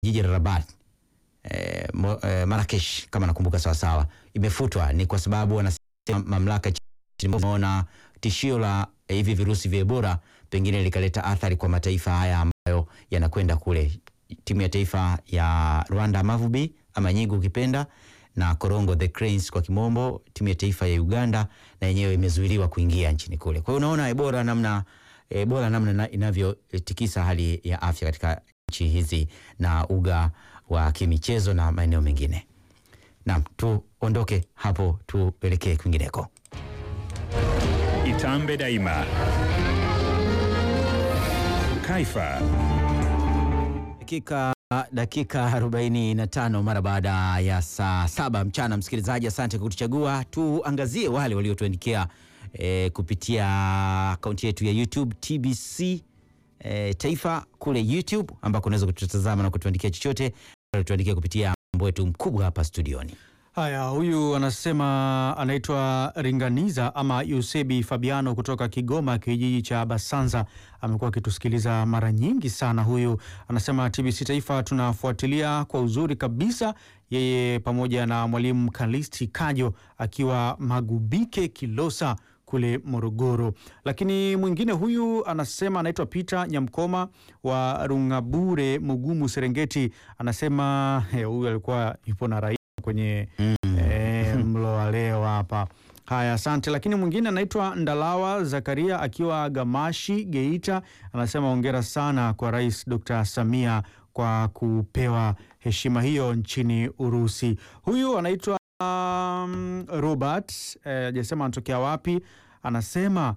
jiji la Rabat eh, mo- eh, Marrakesh kama nakumbuka sawa sawa, imefutwa ni kwa sababu wanasema mamlaka imeona tishio la eh, hivi virusi vya Ebola pengine likaleta athari kwa mataifa haya ambayo yanakwenda kule. Timu ya taifa ya Rwanda Mavubi ama Nyigu ukipenda na Korongo the Cranes kwa kimombo, timu ya taifa ya Uganda na yenyewe imezuiliwa kuingia nchini kule. Kwa hiyo unaona Ebola namna Ebola namna ina- inavyotikisa hali ya afya katika nchi hizi na uga wa kimichezo na maeneo mengine. Naam, tuondoke hapo tuelekee kwingineko. Itambe Daima. Kaifa. Dakika dakika 45 mara baada ya saa saba mchana. Msikilizaji, asante kwa kutuchagua. Tuangazie wale waliotuandikia eh, kupitia akaunti yetu ya YouTube TBC eh, Taifa kule YouTube, ambako unaweza kututazama na kutuandikia chochote, tuandikia kupitia mambo yetu mkubwa hapa studioni. Haya, huyu anasema anaitwa Ringaniza ama Yusebi Fabiano kutoka Kigoma, kijiji cha Basanza. Amekuwa akitusikiliza mara nyingi sana. Huyu anasema TBC Taifa tunafuatilia kwa uzuri kabisa, yeye pamoja na mwalimu Kalisti Kajo akiwa Magubike Kilosa kule Morogoro. Lakini mwingine huyu anasema anaitwa Peter Nyamkoma wa Rungabure, Mugumu, Serengeti. Anasema eh, huyu alikuwa yupo na rai kwenye eh, mlo wa leo hapa. Haya, asante. Lakini mwingine anaitwa Ndalawa Zakaria akiwa Gamashi, Geita, anasema hongera sana kwa Rais Dr. Samia kwa kupewa heshima hiyo nchini Urusi. Huyu anaitwa um, Robert hajasema anatokea wapi. Anasema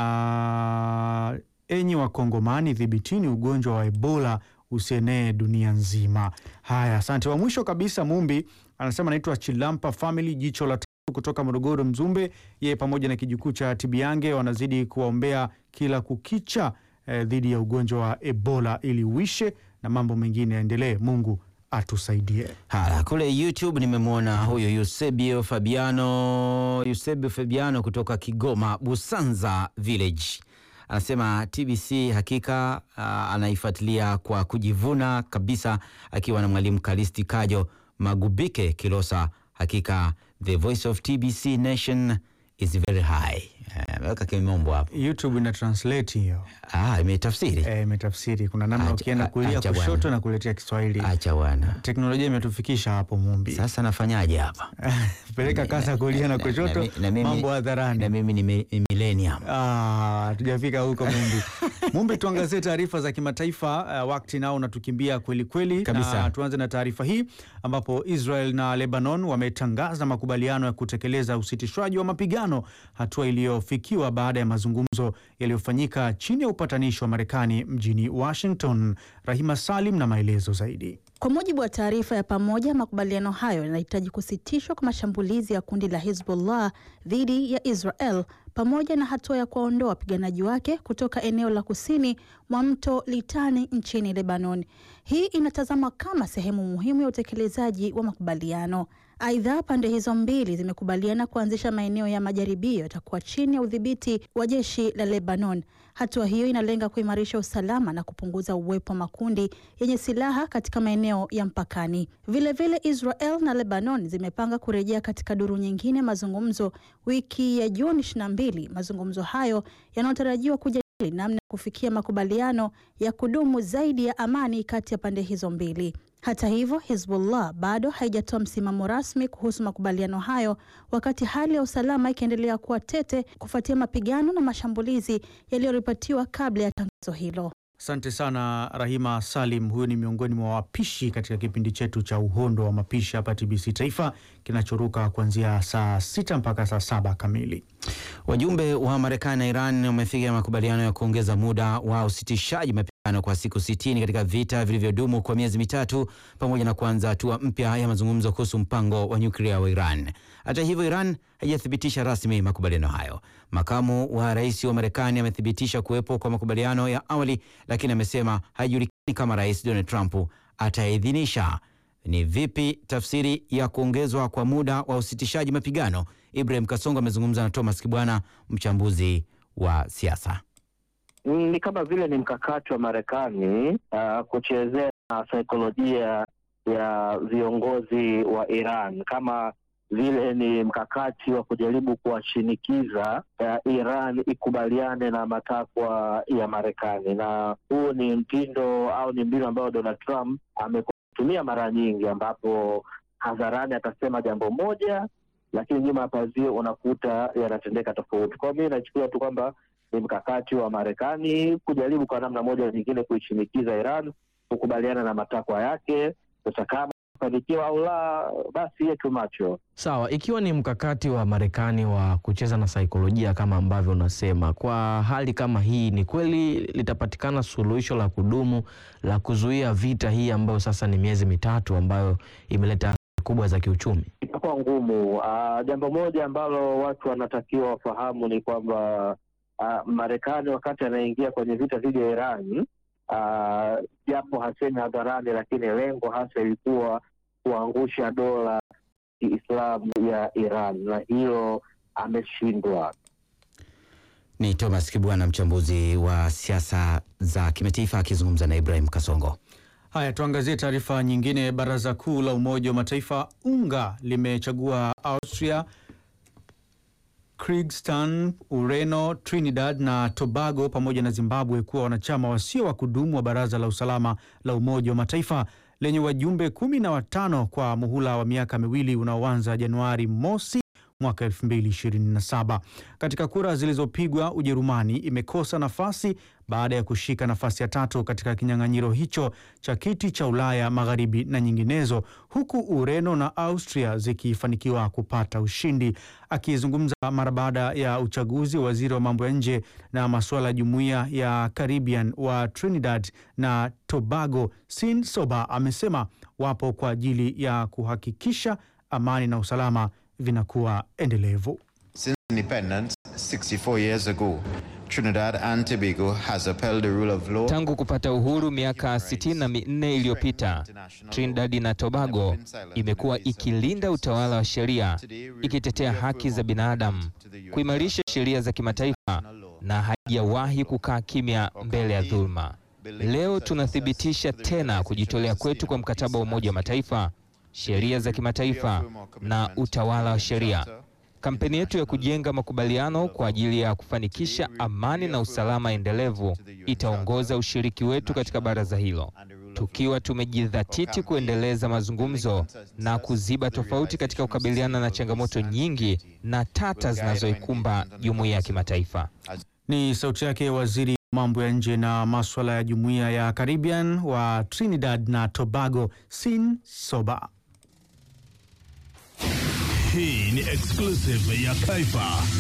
uh, enyi Wakongomani, dhibitini ugonjwa wa Ebola usienee dunia nzima. Haya, asante. Wa mwisho kabisa Mumbi anasema anaitwa Chilampa Family, jicho la tatu kutoka Morogoro Mzumbe. Yeye pamoja na kijukuu cha Tibiange wanazidi kuwaombea kila kukicha eh, dhidi ya ugonjwa wa Ebola ili uishe na mambo mengine yaendelee. Mungu atusaidie. Haya, kule YouTube nimemwona huyo Eusebio Fabiano, Eusebio Fabiano kutoka Kigoma Busanza Village anasema TBC hakika uh, anaifuatilia kwa kujivuna kabisa, akiwa na mwalimu Kalisti Kajo Magubike Kilosa. Hakika the voice of TBC nation is very high. Eh, Ameweka kimombo hapo, YouTube ina translate hiyo ah, imetafsiri. eh, imetafsiri. Kuna namna Acha- ukienda kulia acha bwana. kushoto na kuletea Kiswahili. Acha bwana, Teknolojia imetufikisha hapo Mumbi. sasa nafanyaje hapa? Peleka kasa kulia na kushoto, mi- na mimi- mambo hadharani. na mimi ni mi- millennium. Ah, tujafika huko Mumbi. Mumbi, tuangazie taarifa za kimataifa. Uh, wakati nao unatukimbia kweli kweli, Kabisa. na tuanze na taarifa hii ambapo Israel na Lebanon wametangaza makubaliano ya kutekeleza usitishwaji wa mapigano, hatua iliyofikiwa baada ya mazungumzo yaliyofanyika chini ya upatanishi wa Marekani mjini Washington. Rahima Salim na maelezo zaidi. Kwa mujibu wa taarifa ya pamoja, makubaliano hayo yanahitaji kusitishwa kwa mashambulizi ya kundi la Hezbollah dhidi ya Israel pamoja na hatua ya kuwaondoa wapiganaji wake kutoka eneo la kusini mwa mto Litani nchini Lebanon. Hii inatazamwa kama sehemu muhimu ya utekelezaji wa makubaliano. Aidha, pande hizo mbili zimekubaliana kuanzisha maeneo ya majaribio yatakuwa chini ya udhibiti wa jeshi la Lebanon. Hatua hiyo inalenga kuimarisha usalama na kupunguza uwepo wa makundi yenye silaha katika maeneo ya mpakani. Vilevile, Israel na Lebanon zimepanga kurejea katika duru nyingine ya mazungumzo wiki ya Juni 22. Mazungumzo hayo yanayotarajiwa kujadili namna ya kufikia makubaliano ya kudumu zaidi ya amani kati ya pande hizo mbili. Hata hivyo, Hezbollah bado haijatoa msimamo rasmi kuhusu makubaliano hayo, wakati hali ya usalama ikiendelea kuwa tete kufuatia mapigano na mashambulizi yaliyoripotiwa kabla ya tangazo hilo. Asante sana Rahima Salim. Huyu ni miongoni mwa wapishi katika kipindi chetu cha Uhondo wa Mapishi hapa TBC Taifa kinachoruka kuanzia saa sita mpaka saa saba kamili. Wajumbe wa Marekani na Iran wamefikia makubaliano ya kuongeza muda wa usitishaji mapigano kwa siku sitini katika vita vilivyodumu kwa miezi mitatu pamoja na kuanza hatua mpya ya mazungumzo kuhusu mpango wa nyuklia wa Iran. Hata hivyo, Iran haijathibitisha rasmi makubaliano hayo. Makamu wa rais wa Marekani amethibitisha kuwepo kwa makubaliano ya awali, lakini amesema haijulikani kama Rais Donald Trump ataidhinisha. Ni vipi tafsiri ya kuongezwa kwa muda wa usitishaji mapigano? Ibrahim Kasongo amezungumza na Thomas Kibwana, mchambuzi wa siasa. ni kama vile ni mkakati wa Marekani uh, kuchezea na saikolojia ya viongozi wa Iran kama vile ni mkakati wa kujaribu kuwashinikiza uh, Iran ikubaliane na matakwa ya Marekani, na huu ni mtindo au ni mbinu ambayo Donald Trump ametumia mara nyingi, ambapo hadharani atasema jambo moja, lakini nyuma ya pazia unakuta yanatendeka tofauti. Kwa hiyo mi nachukulia tu kwamba ni mkakati wa Marekani kujaribu kwa namna moja nyingine kuishinikiza Iran kukubaliana na matakwa yake. Sasa kama fanikiwa au la, basi yetu macho Sawa, ikiwa ni mkakati wa Marekani wa kucheza na saikolojia kama ambavyo unasema, kwa hali kama hii, ni kweli litapatikana suluhisho la kudumu la kuzuia vita hii ambayo sasa ni miezi mitatu ambayo imeleta athari kubwa za kiuchumi? itakuwa ngumu. Ah, jambo moja ambalo watu wanatakiwa wafahamu ni kwamba ah, Marekani wakati anaingia kwenye vita dhidi ya Iran, ah, japo hasemi hadharani, lakini lengo hasa ilikuwa kuangusha dola Kiislamu ya Iran, na hilo ameshindwa. Ni Thomas Kibwana, mchambuzi wa siasa za kimataifa akizungumza na Ibrahim Kasongo. Haya, tuangazie taarifa nyingine. Baraza Kuu la Umoja wa Mataifa UNGA limechagua Austria, Kyrgyzstan, Ureno, Trinidad na Tobago pamoja na Zimbabwe kuwa wanachama wasio wa kudumu wa Baraza la Usalama la Umoja wa Mataifa lenye wajumbe kumi na watano kwa muhula wa miaka miwili unaoanza Januari mosi mwaka 2027. Katika kura zilizopigwa, Ujerumani imekosa nafasi baada ya kushika nafasi ya tatu katika kinyang'anyiro hicho cha kiti cha Ulaya Magharibi na nyinginezo, huku Ureno na Austria zikifanikiwa kupata ushindi. Akizungumza mara baada ya uchaguzi, waziri wa mambo ya nje na masuala ya jumuiya ya Caribbean wa Trinidad na Tobago, Sin Soba, amesema wapo kwa ajili ya kuhakikisha amani na usalama vinakuwa endelevu. Since independence 64 years ago, Trinidad and Tobago has upheld the rule of law. Tangu kupata uhuru miaka sitini na minne iliyopita, Trinidad na Tobago imekuwa ikilinda utawala wa sheria, ikitetea haki za binadamu, kuimarisha sheria za kimataifa na haijawahi kukaa kimya mbele ya dhuluma. Leo tunathibitisha tena kujitolea kwetu kwa mkataba wa Umoja wa Mataifa, sheria za kimataifa na utawala wa sheria. Kampeni yetu ya kujenga makubaliano kwa ajili ya kufanikisha amani na usalama endelevu itaongoza ushiriki wetu katika baraza hilo, tukiwa tumejidhatiti kuendeleza mazungumzo na kuziba tofauti katika kukabiliana na changamoto nyingi na tata zinazoikumba jumuiya ya kimataifa. Ni sauti yake waziri wa mambo ya nje na maswala ya jumuiya ya Caribbean wa Trinidad na Tobago, Sin Soba. Hii ni exclusive ya Kaifa.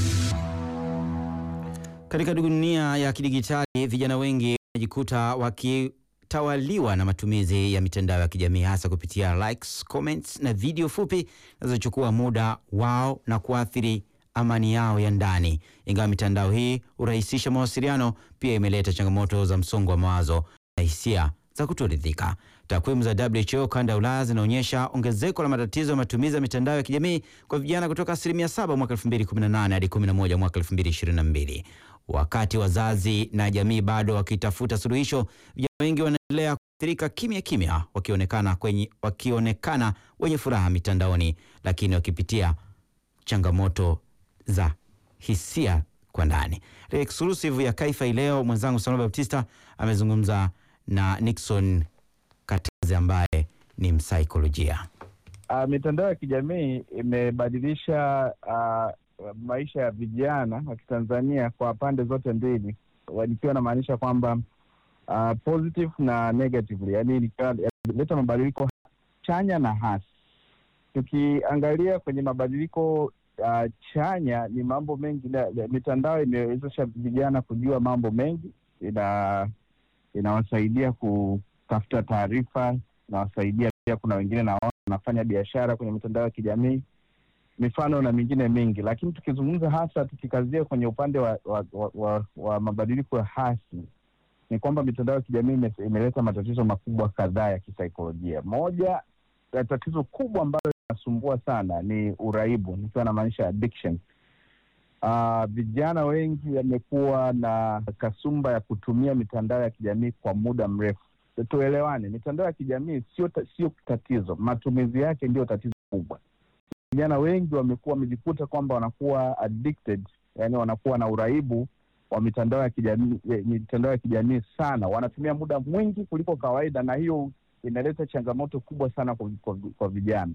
Katika dunia ya kidigitali, vijana wengi wanajikuta wakitawaliwa na matumizi ya mitandao ya kijamii hasa kupitia likes, comments na video fupi zinazochukua muda wao na kuathiri amani yao ya ndani. Ingawa mitandao hii hurahisisha mawasiliano, pia imeleta changamoto za msongo wa mawazo na hisia za kutoridhika. Takwimu za WHO kanda ya Ulaya zinaonyesha ongezeko la matatizo ya matumizi ya mitandao ya kijamii kwa vijana kutoka asilimia 7 mwaka 2018 hadi 11 mwaka 2022. Wakati wazazi na jamii bado wakitafuta suluhisho, vijana wengi wanaendelea kuathirika kimya kimya, wakionekana kwenye, wakionekana wenye furaha mitandaoni, lakini wakipitia changamoto za hisia kwa ndani. Exclusive ya Kaifa hii leo, mwenzangu Samuel Baptista amezungumza na Nixon Katazi ambaye ni msaikolojia. Uh, mitandao ya kijamii imebadilisha uh, maisha ya vijana wa Kitanzania kwa pande zote mbili, nikiwa namaanisha kwamba uh, positive na negatively, yani nikiwa mabadiliko chanya na hasi. Tukiangalia kwenye mabadiliko uh, chanya, ni mambo mengi na, mitandao imewezesha vijana kujua mambo mengi, ina inawasaidia kutafuta taarifa, inawasaidia pia. Kuna wengine naona wanafanya biashara kwenye mitandao ya kijamii, mifano na mingine mingi. Lakini tukizungumza hasa, tukikazia kwenye upande wa, wa, wa, wa, wa mabadiliko ya hasi, ni kwamba mitandao ya kijamii imeleta matatizo makubwa kadhaa ya kisaikolojia. Moja ya tatizo kubwa ambalo linasumbua sana ni uraibu, nikiwa namaanisha addiction. Uh, vijana wengi wamekuwa na kasumba ya kutumia mitandao ya kijamii kwa muda mrefu, tuelewane, mitandao ya kijamii sio ta, sio tatizo, matumizi yake ndio tatizo kubwa. Vijana wengi wamekuwa wamejikuta kwamba wanakuwa addicted, yani wanakuwa na uraibu wa mitandao ya kijamii mitandao ya kijamii sana, wanatumia muda mwingi kuliko kawaida, na hiyo inaleta changamoto kubwa sana kwa, kwa, kwa vijana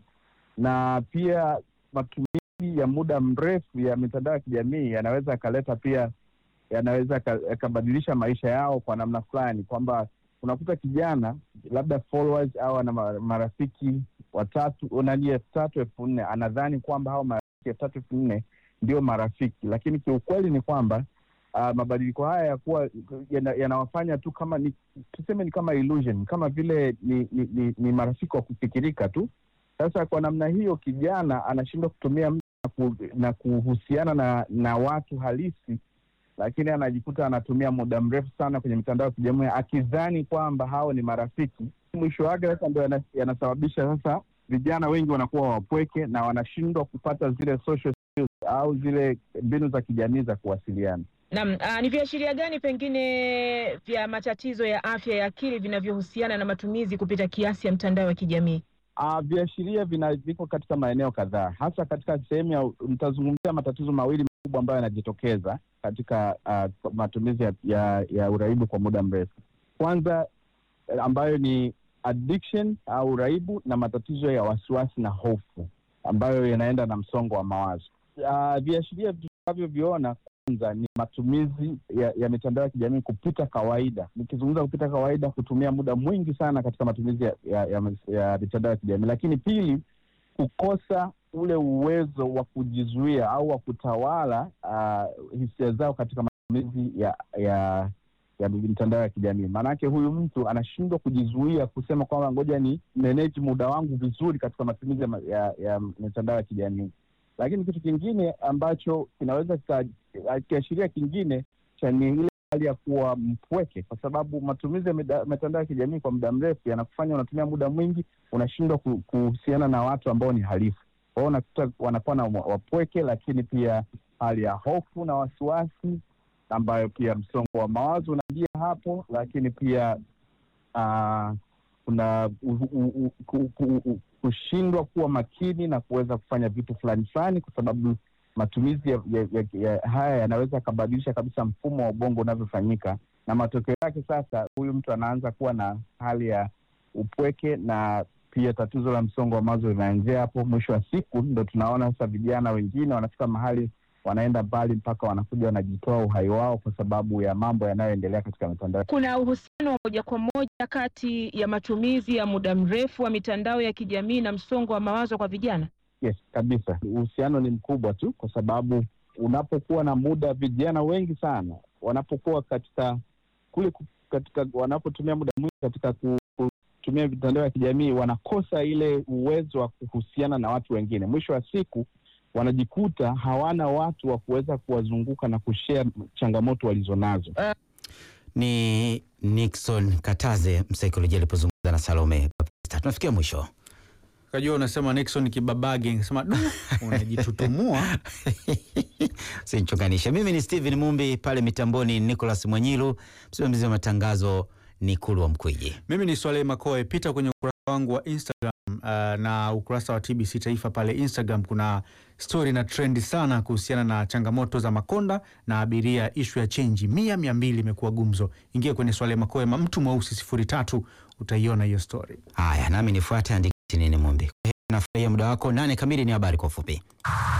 na pia matumizi ya muda mrefu ya mitandao ya kijamii yanaweza yakaleta pia yanaweza yakabadilisha maisha yao kwa namna fulani, kwamba unakuta kijana labda followers au ana marafiki watatu nani elfu tatu elfu nne anadhani kwamba hao marafiki elfu tatu elfu nne ndio marafiki, lakini kiukweli ni kwamba uh, mabadiliko haya yakuwa yanawafanya yana tu kama ni tuseme ni kama illusion, kama vile ni, ni, ni, ni marafiki wa kufikirika tu. Sasa kwa namna hiyo kijana anashindwa kutumia muda ku, na kuhusiana na, na watu halisi, lakini anajikuta anatumia muda mrefu sana kwenye mitandao ya kijamii akidhani kwamba hao ni marafiki. Mwisho wake sasa ndo yanasababisha sasa vijana wengi wanakuwa wapweke na wanashindwa kupata zile social skills au zile mbinu za kijamii za kuwasiliana. Naam, ni viashiria gani pengine vya matatizo ya afya ya akili vinavyohusiana na matumizi kupita kiasi ya mtandao wa kijamii? Uh, viashiria vina viko katika maeneo kadhaa, hasa katika sehemu ya nitazungumzia matatizo mawili makubwa ambayo yanajitokeza katika uh, matumizi ya, ya, ya uraibu kwa muda mrefu. Kwanza ambayo ni addiction au uraibu na matatizo ya wasiwasi na hofu ambayo yanaenda na msongo wa mawazo. Uh, viashiria tunavyoviona kwanza ni matumizi ya, ya mitandao ya kijamii kupita kawaida. Nikizungumza kupita kawaida, kutumia muda mwingi sana katika matumizi ya, ya, ya, ya mitandao ya kijamii. Lakini pili, kukosa ule uwezo wa kujizuia au wa kutawala uh, hisia zao katika matumizi ya ya ya mitandao ya kijamii. Maanake huyu mtu anashindwa kujizuia kusema kwamba ngoja ni manage muda wangu vizuri katika matumizi ya, ya, ya mitandao ya kijamii. Lakini kitu kingine ambacho kinaweza kiashiria kingine cha ni ile hali ya kuwa mpweke, kwa sababu matumizi ya mitandao ya kijamii kwa muda mrefu yanakufanya unatumia muda mwingi, unashindwa kuhusiana na watu ambao ni halisi. Kwa hiyo unakuta wanakuwa na wapweke, lakini pia hali ya hofu na wasiwasi, ambayo pia msongo wa mawazo unaingia hapo, lakini pia uh, kuna kushindwa kuwa makini na kuweza kufanya vitu fulani fulani, kwa sababu matumizi ya, ya, ya, ya haya yanaweza yakabadilisha kabisa mfumo wa ubongo unavyofanyika, na matokeo yake sasa huyu mtu anaanza kuwa na hali ya upweke na pia tatizo la msongo wa mawazo linaanzia hapo. Mwisho wa siku ndo tunaona sasa vijana wengine wanafika mahali wanaenda mbali mpaka wanakuja wanajitoa uhai wao kwa sababu ya mambo yanayoendelea katika mitandao. Kuna uhusiano wa moja kwa moja kati ya matumizi ya muda mrefu wa mitandao ya kijamii na msongo wa mawazo kwa vijana? Yes, kabisa, uhusiano ni mkubwa tu, kwa sababu unapokuwa na muda, vijana wengi sana wanapokuwa katika kule katika wanapotumia muda mwingi katika kutumia mitandao ya kijamii, wanakosa ile uwezo wa kuhusiana na watu wengine. Mwisho wa siku wanajikuta hawana watu wa kuweza kuwazunguka na kushare changamoto walizonazo. Uh, ni Nixon Kataze, msaikolojia alipozungumza na Salome. Tunafikia mwisho. Kajua unasema Nixon kibabage, nasema du, unajitutumua sinchonganisha. Mimi ni Steven Mumbi, pale mitamboni Nicholas Mwanyilu, msimamizi wa matangazo ni Kulwa Mkwiji. Mimi ni Swaleh Makoe. Pita kwenye ukurasa wangu wa Instagram uh, na ukurasa wa TBC Taifa pale Instagram. Kuna stori na trendi sana kuhusiana na changamoto za makonda na abiria, ishu ya chenji mia mia mbili imekuwa gumzo. Ingia kwenye Swaleh Makoe mtu mweusi sifuri tatu, utaiona hiyo stori. Haya, nami nifuate andiki nini Mumbi. Nafurahia muda wako. Nane kamili ni habari kwa ufupi.